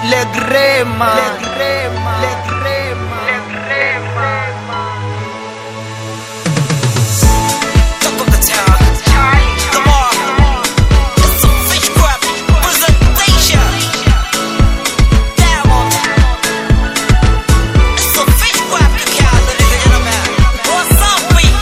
Le Grema, Le Grema, Le Grema, Le Grema. Talk of the town. Come on. It's a fish crab presentation. Diamond. It's a fish crab cookout, ladies and gentlemen. What's up, we?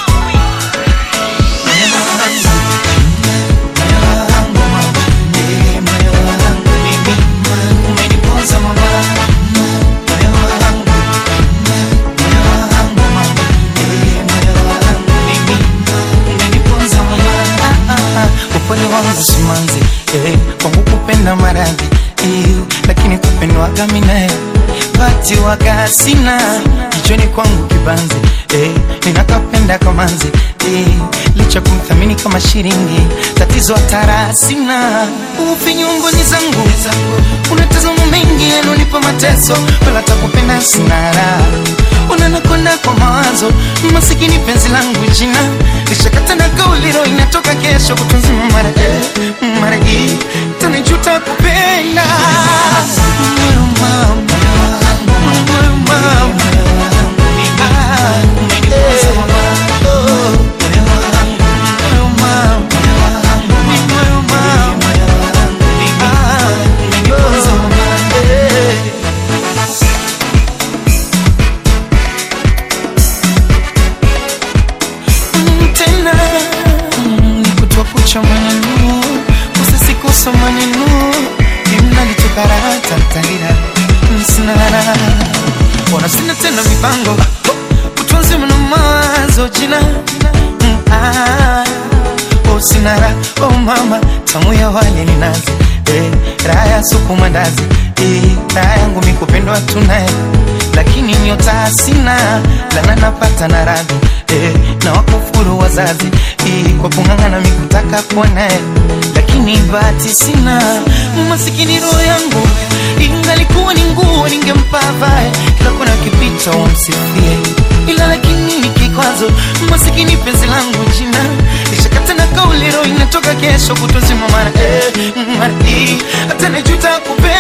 upole wangu simanzi eh, kwangu kupenda maradhi eh, lakini kupendwaga minae bati waga sina jichoni kwangu kibanzi eh, ninakapenda kamanzi eh, licha kumthamini kama shilingi tatizo hatara sina upi nyunguni zangu unatazama mengi yanonipa mateso wala takupenda sina raha unanakonda kwa mawazo masikini penzi langu jina lishakata na kauliro inatoka kesho kutunzima mara eh, mara hii tanijuta kupenda Moyo mama, moyo mama. Ah, eh, oh, moyo mama, moyo mama. Ah, oh, eh. Mm, tena mm, nikutoa kucha maneno usisikosa maneno imnalitokaratatalira sinara ona sina tena mipango utunzi mna mawazo jina Mm, ah, oh sinara oh mama tamu ya wale ni nazi eh, raha ya supu mandazi eh, raha yangu mikupendwa tunaye lakini nyota sina lana napata na radhi eh, na wakufuru wazazi eh, kwa kung'ang'ana mikutaka kuona lakini bahati sina masikini roho yangu ingalikuwa ni nguo ningempa vae kila kona kipita wamsifie ila lakini ni kikwazo masikini penzi langu jina lishakata na kauli roho inatoka kesho kutozima mara eh, mara hii hata nijuta kupe